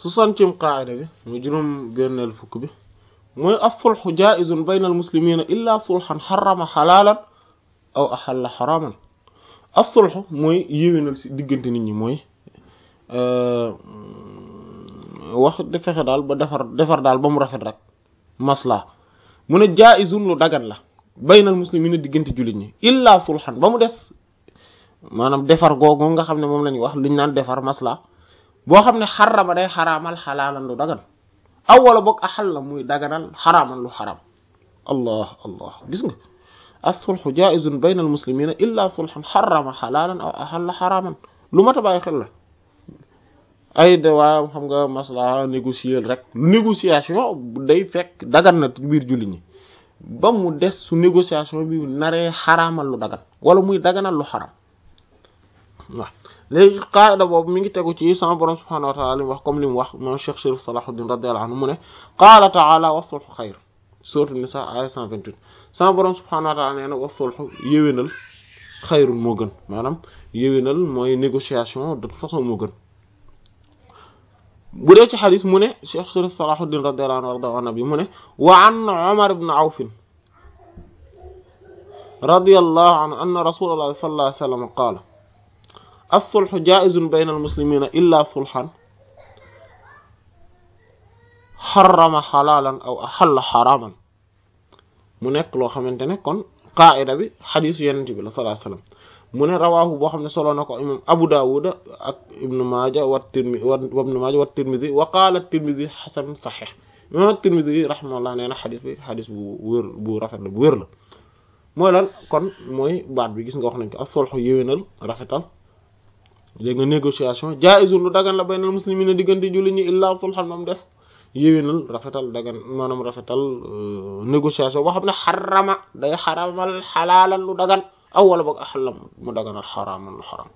soixantième qaida bi mu juróom benneel fukk bi mooy as-sulhu jaa'izun bayna al-muslimina illa sulhan xarama xalaalan aw axalla xaraman as-sulhu mooy yéwénal ci diggante nit ñi mooy wax de fexe daal ba defar defar daal ba mu rafet rek masla mu ne jaa'izun lu dagan la baynal muslimina diggante jullit ñi illa sulhan ba mu des maanaam defar googu nga xam ne moom la ñuy wax liñ naan defar masla boo xam ne xarama day xaraamal xalaalan lu dagan aw wala boog axal la muy daganal xaraaman lu xaraam allah allah gis nga as-sulhu jaa'izun baynal muslimina illa sulhan xarama xalaalan aw axalla xaraaman lu mat a bàyyi xel la ay de waaw xam nga masla négocier rek négociation day fekk dagan na biir jullit ñi ba mu des su négociation bi naree xaraamal lu dagan wala muy daganal lu xaram waaw léegi qaida boobu mi ngi tegu ci sama borom subhanahu wa ta'ala li mu wax comme li mu wax moom Cheikh Chérif Salahuddin radiyallahu anhu mu ne qaala ta'ala wa sulhu xayr sourate Nisa aya 128 sama borom subhanahu wa ta'ala nee na wa sulhu yéwénal xayrun moo gën maanaam yéwénal mooy négociation de toute façon moo gën bu dee ci xadis mu ne Cheikh Chérif Salahuddin radiyallahu anhu bi mu ne wa an Umar ibn Awf radiyallahu anhu anna rasulullah sallallahu alayhi wa sallam qaala as-sulhu jaa'izun bayna al-muslimina illa sulhan xarama xalaalan aw axalla xaraaman mu nekk loo xamante ne kon qaa'ida bi xadisu yenente bi la sallallahu alayhi wa sallam mu ne rawaahu boo xam ne solo na ko imam Abu Dawud ak Ibn Maaja wa Tirmidhi wa Ibn Maaja wa Tirmidhi wa qaala Tirmidhi xasan saxiix imam Tirmidhi rahimahullah nee na xadis bi xadis bu wér bu rafet la bu wér la mooy lan kon mooy baat bi gis nga wax nañ ko as-sulhu yéwénal rafetal léegi nga négociation jaa'izun lu dagan la baynal muslimina diggante jullit ñi illaa sulhan moom des yéwénal rafetal dagan maanaam rafetal négociation boo xam ne xarama day xaramal xalaalan lu dagan aw wala boog axallam mu daganal xaraaman lu xaram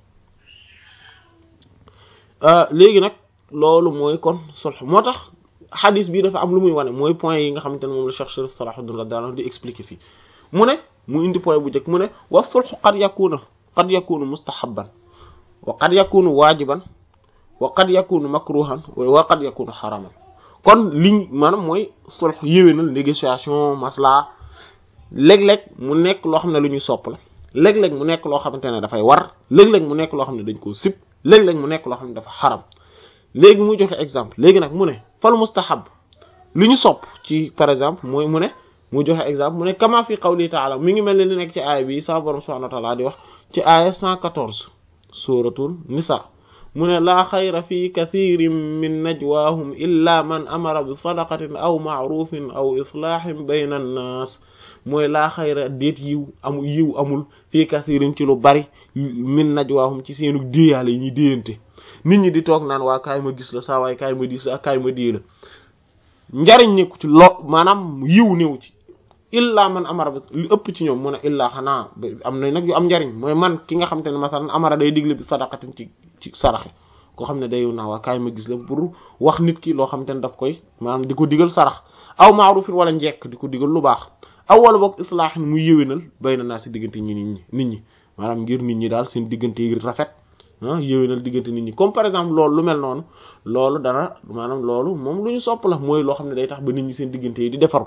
léegi nag loolu mooy kon sulh moo tax xadis bii dafa am lu muy wane mooy point yi nga xamante ne moom la Cheikh Chérif Salahuddin radiyallahu anhu di expliquer fii mu ne mu indi point bu njëkk mu ne wa sulhu qad yakunu qad yakunu mustahabban wa qad yakunu waajiban wa qad yakunu makruhan wa qad yakunu xaraman kon liñ maanaam mooy sulh yéwénal négociation masla léeg-léeg mu nekk loo xam ne lu ñuy sopp la léeg-léeg mu nekk loo xamante ne dafay war léeg-léeg mu nekk loo xam ne dañ koo sib léeg-léeg mu nekk loo xam ne dafa xaram léegi muy joxe exemple léegi nag mu ne fal mustahab lu ñu sopp ci par exemple mooy mu ne mu joxe exemple mu ne kama fi qawli ta'ala mi ngi mel ne li nekk ci aaya bi sa borom subhanahu wa ta'ala di wax ci aaya 114 suratul nisa mu ne laa xayra fi kathirin min najwaahum illa man amara bi sadaqatin aw ma'rufin aw islahin bayna an-nas mooy laa xayra déet yiw amul yiw amul fii kathirin ci lu bari min najwaahum ci seenu déeyaale yi ñuy déyante nit ñi di toog naan waa kaay ma gis la saa waay kaay ma dis la kaay ma dee la njariñ nekku ci lo maanaam yiw néew ci illa man amara bi li ëpp ci ñoom mu ne illaa xanaa am na nag yu am njariñ mooy man ki nga xam te ne masalan amara day digle bi sadaqatin ci ci saraxe koo xam ne day naa waa kaay ma gis la pour wax nit ki loo xam te ne daf koy maanaam di ko digal sarax aw ma'rufin wala njekk di ko digal lu baax aw wala boog islaahin muy yéwénal bay na naa si diggante ñi nit ñi nit ñi maanaam ngir nit ñi daal seen diggante yi rafet ah yéwénal diggante nit ñi comme par exemple loolu lu mel noonu loolu dana maanaam loolu moom lu ñu sopp la mooy loo xam ne day tax ba nit ñi seen diggante yi di defaru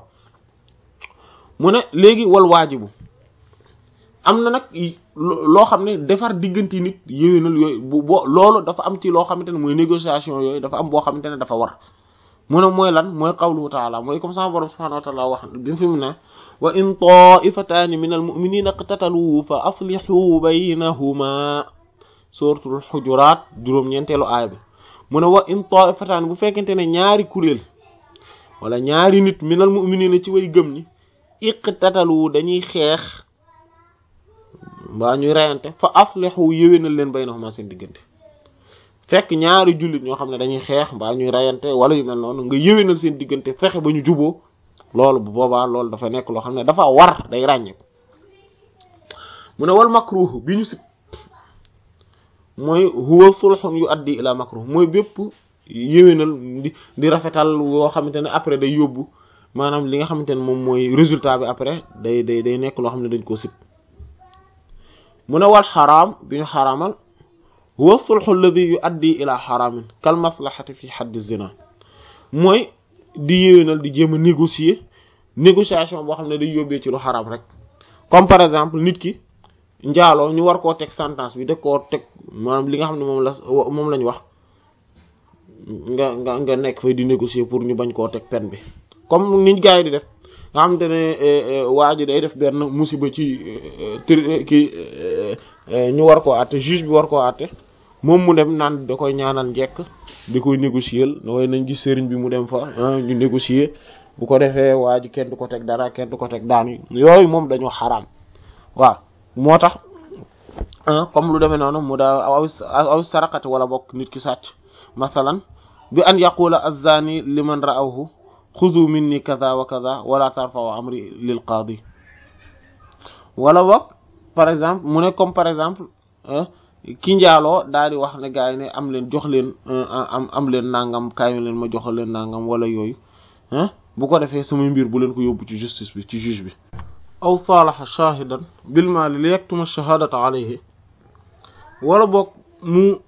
mu ne léegi wal waajibu am na nag loo xam ne defar diggante nit yéwénal yooyu bu boo loolu dafa am ci loo xamante ne mooy négociation yooyu dafa am boo xamante ne dafa war mu ne mooy lan mooy qawluhu taala mooy comme ça borom subhanahu wa taala wax bi mu fi mu ne wa in taifataani min al muminina iqtatalu fa aslihu baynahuma suratul xujuraat juróom-ñeenteelu aaya bi mu ne wa in taifataani bu fekkente ne ñaari kuréel wala ñaari nit min al muminina ci way gëm ñi iqtatalu dañuy xeex mbaa ñuy reyante fa aslihu yéwénal leen baynahuma seen diggante fekk ñaari jullit ñoo xam ne dañuy xeex mbaa ñuy reyante wala yu mel noonu nga yéwénal seen diggante fexe ba ñu juboo loolu bu boobaa loolu dafa nekk loo xam ne dafa war day ràññeeku mu ne wal makruh bi ñu sib mooy huwa sulhun yu addi ila makruh mooy bépp yéwénal di di rafetal yoo xamante ne après day yóbbu maanaam li nga xamante ne moom mooy résultat bi après day day day nekk loo xam ne dañ koo sib mu ne wal xaraam bi ñu xaraamal huwa sulhu alladhi yuaddi ila haramin kal maslahati fi hadd zina mooy di yéwénal di jéem a négocier négociation boo xam ne day yóbbee ci lu xaraam rek comme par exemple nit ki njaaloo ñu war koo teg sentence bi da koo teg maanaam li nga xam ne moom la moom lañ wax nga nga nga nekk fay di négocier pour ñu bañ koo teg peine bi comme niñ gars yi di def nga xam te ne waa ji day def benn musiba ci tri ki ñu war koo àtte juge bi war koo àtte moom mu dem naan da koy ñaanal njekk di koy négocier way nañ gis sëriñ bi mu dem fa ñu négocier bu ko defee waa ji kenn du ko teg dara kenn du ko teg daan yi yooyu moom dañoo xaraam waaw moo tax comme lu demee noonu mu daa aw aw sarakati wala bokk nit ki sàcc masalan bi an yaqula az-zani liman ra'awhu xudu minni kaza wa kaza wala tarfa'u amri lil qaadi wala bokk par exemple mu ne comme par exemple ki njaaloo daal di wax ne gars yi ne am leen jox leen am am leen nangam kaay leen ma joxal leen nangam wala yooyu bu ko defee samay mbir bu leen ko yóbbu ci justice bi ci juge bi aw saalaha shahidan bil maali li yaktuma shahadata alayhi wala boog mu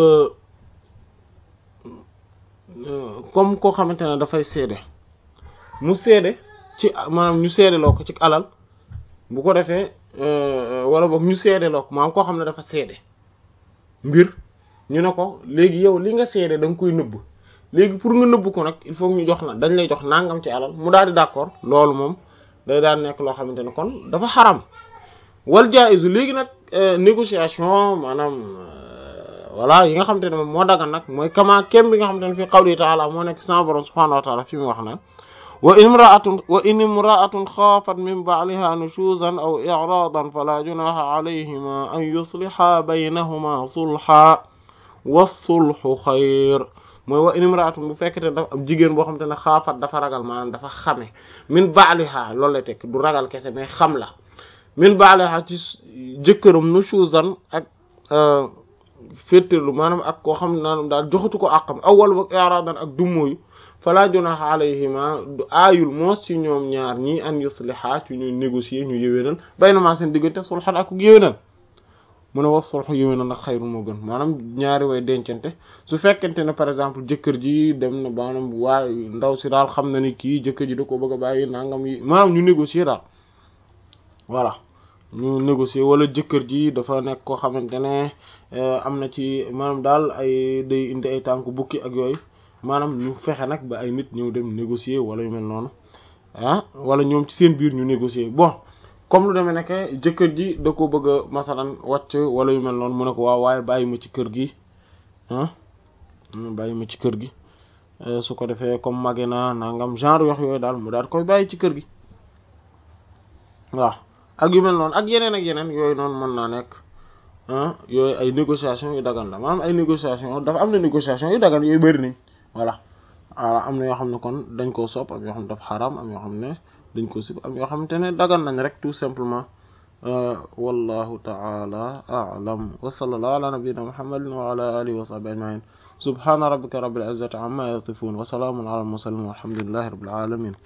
comme koo xamante ne dafay seede mu seede ci maanaam ñu seede loo ko ci alal bu ko defee wala boog ñu seede loo ko maanaam koo xam ne dafa seede mbir ñu ne ko léegi yow li nga seede da nga koy nëbb léegi pour nga nëbb ko nag il faut ñu jox la dañ lay jox nangam ci alal mu daal di d'accord loolu moom day daal nekk loo xamante ne kon dafa xaram wal jaizu léegi nag négociation maanaam voilà yi nga xamante ne moom moo dagan nag mooy kama kem bi nga xamante ne fi qawli ta'ala moo nekk sama borom subhanahu wa ta'ala fi mu wax na wa in imra'atun wa in imra'atun xaafat min ba'liha nushuzan aw i'radan fala junaha alayhima an yusliha baynahuma sulha was-sulhu xayr mooy wa in imra'atun bu fekkete dafa am jigéen boo xamante ne xaafat dafa ragal maanaam dafa xame min ba'liha loolu lay tekk du ragal kese mais xam la min ba'liha ci jëkkëram nushuzan ak féetéerlu maanaam ak koo xam ne naanam daal joxatu ko àqam awwal wa i'radan ak dummóoyu fala junaha alayhima du aayul moos ci ñoom ñaar ñii an yusliha ci ñu négocier ñu yëwénal baynama seen diggante sulhan ak yëwénal mu ne wax sulhu yëwénal nag xayru moo gën maanaam ñaari way dencante su fekkente ne par exemple jëkkër ji dem na maanaam waaye ndaw si daal xam na ni kii jëkkër ji da ko bëgg a bàyyi nangam yi maanaam ñu négocier daal voilà ñu négocier wala jëkkër ji dafa nekk koo xamante ne am na ci maanaam daal ay day indi ay tànk bukki ak yooyu maanaam ñu fexe nag ba ay nit ñëw dem négocier wala yu mel noonu ah wala ñoom ci seen biir ñu négocier bon comme lu demee nekk jëkkër ji da ko bëgg a masalan wàcc wala yu mel noonu mu ne ko waaw waaye bàyyi ma ci kër gi ah bàyyi ma ci kër gi su ko defee comme mage naa nangam genre wax yooyu daal mu daal koy bàyyi ci kër gi waaw ak yu mel noonu ak yeneen ak yeneen yooyu noonu mën naa nekk yooyu ay négociation yu dagan la maanaam ay négociation dafa am na négociation yu dagan yooyu bëri nañ voilà voilà am na yoo xam ne kon dañ koo sopp am yoo xam ne dafa xaraam am yoo xam ne dañ ko sib am yoo xamante ne dagan nañ rek tout simplement wallahu ta'ala a'lam wa sallallahu ala nabiyyina muhammadin wa ala alihi wa sahbihi ajma'in subhana rabbika rabbil izzati amma yasifun wa salamun ala al mursalin walhamdulillahi rabbil alamin